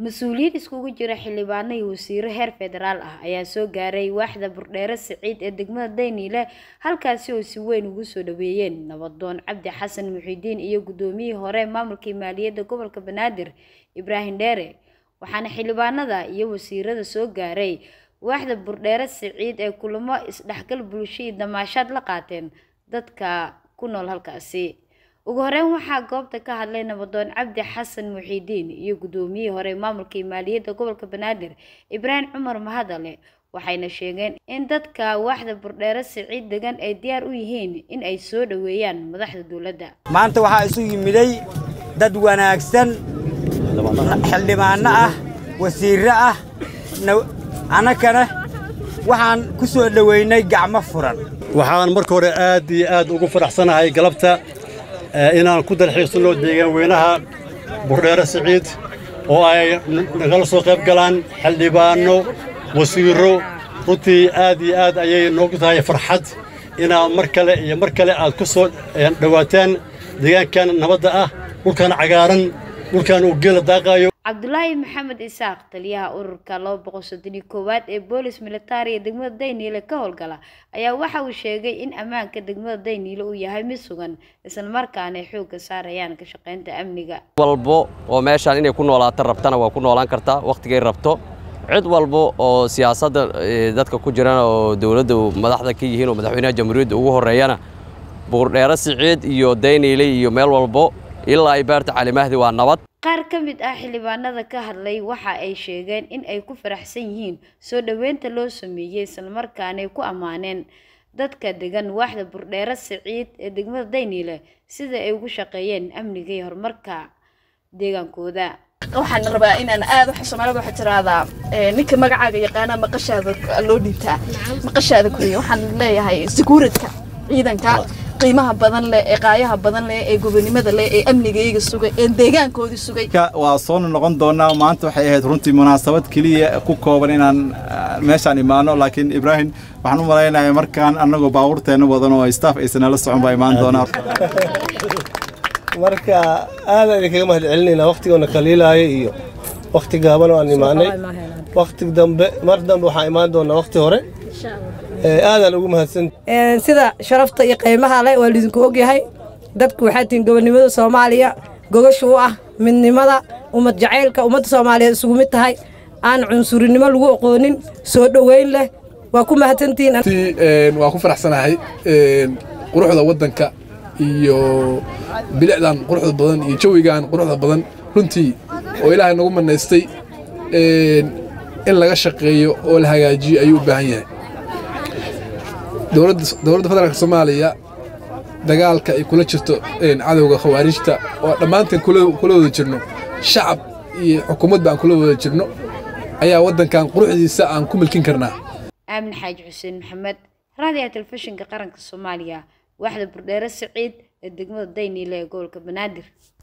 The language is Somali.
mas-uuliyiin iskugu jira xildhibaano iyo wasiiro heer federaal ah ayaa soo gaaray waaxda burdheere siciid ee degmada dayniile halkaasi oo si weyn ugu soo dhaweeyeen nabadoon cabdi xasan muxiidiin iyo guddoomiyihii hore maamulkii maaliyadda gobolka banaadir ibraahim dheere waxaana xildhibaanada iyo wasiirada soo gaaray waaxda burdheere siciid ee kulamo isdhexgal bulsho iyo damaashaad la qaateen dadka ku nool halkaasi ugu horeyn waxaa goobta ka hadlay nabadoon cabdi xasan muxiidiin iyo guddoomiyihii hore maamulkii maaliyadda gobolka banaadir ibraahim cumar mahadale waxayna sheegeen in dadka waaxda burdheere siciid degan ay diyaar u yihiin in ay soo dhoweeyaan madaxda dowladda maanta waxaa isu yimiday dad wanaagsan xildhibaano ah wasiirro ah annagana waxaan ku soo dhoweynay gacmo furan waxaan marka hore aad iyo aad ugu faraxsanahay galabta inaan ku dalxiisno deegaan weynaha burdheere siciid oo ay nagala soo qayb galaan xildhibaanno wasiirro runtii aad iyo aad ayay noogu tahay farxad inaad mar kale iyo mar kale aad ku soo dhowaataan deegaankan nabadda ah dhulkan cagaaran dhulkan uu geela daaqaayo cabdulaahi maxamed isaaq taliyaha ururka laba boqol soddon iyo koowaad ee boolis militariga degmada dayniile ka howlgala ayaa waxa uu sheegay in ammaanka degmada dayniile uu yahay mid sugan islamarkaana ay xoogga saarayaan ka shaqaynta amniga walbo oo meeshaan inay ku noolaato rabtana waa ku noolaan kartaa wakhtigay rabto cid walba oo siyaasadda dadka ku jirana oo dowladda madaxda ka yihiin oo madaxweynaha jamhuuriyadda ugu horreeyana buurdheere siciid iyo dayniile iyo meel walbo ilaa ay baarta calimahdi waa nabad qaar ka mid ah xildhibaanada ka hadlay waxa ay sheegeen in ay ku faraxsan yihiin soo dhoweynta loo sameeyey islamarkaana ay ku ammaaneen dadka degan waaxda burdheere siciid ee degmada dayniile sida ay ugu shaqeeyeen amniga iyo horumarka deegaankooda waxaan rabaa inaan aad waxa soomaalida waxaa tiraahdaa ninka magacaaga yaqaana maqashaada loo dhiibtaa maqashaada kuriya waxaan leeyahay sekuuradka ciidanka qiimaha badan leh ee qaayaha badan leh ee gobonimada leh ee amnigayga sugay ee deegaankoodii sugay waa soo noqon doonaa maanta waxay ahayd runtii munaasabad keliya ku kooban inaan meeshaan imaano laakiin ibraahim waxaan u malaynayaa markaan annagoo baabuurteenna wadan oo staff aysan nala socon baa imaan doonaa marka aadaan idinkaga mahad celinaynaa wakhtigoona kaliilaayo iyo wakhti gaaban oo aan imaanay wakhti dambe mar dambe waxaan imaan doonaa wakhti hore aadaan ugu mahadsan sida sharafta iyo qiimaha leh waa lidinku ogyahay dadku waxaa tihiin gobonnimada soomaaliya gogasha u ah midnimada ummad jacaylka ummadda soomaaliyeed isugu mid tahay aan cunsurinimo lagu aqoonin soo dhoweyn leh waa ku mahadsantihiin waa ku faraxsanahay quruxda waddanka iyo bilicdan quruxda badan iyo jawigan quruxda badan runtii oo ilaahay nagu manaystay in laga shaqeeyo oo la hagaajiyo ayuu u baahan yahay dowladda federaalk soomaaliya dagaalka ay kula jirto cadowga khawaarijta oo dhammaanteen kula wada jirno shacab iyo xukuumadba aan kula wada jirno ayaa waddankan quruxdiisa aan ku milkin karnaa aamin xaaji xuseen maxamed raadiyaha telefishinka qaranka soomaaliya waaxda burdheere siciid ee degmada dayniile ee gobolka banaadir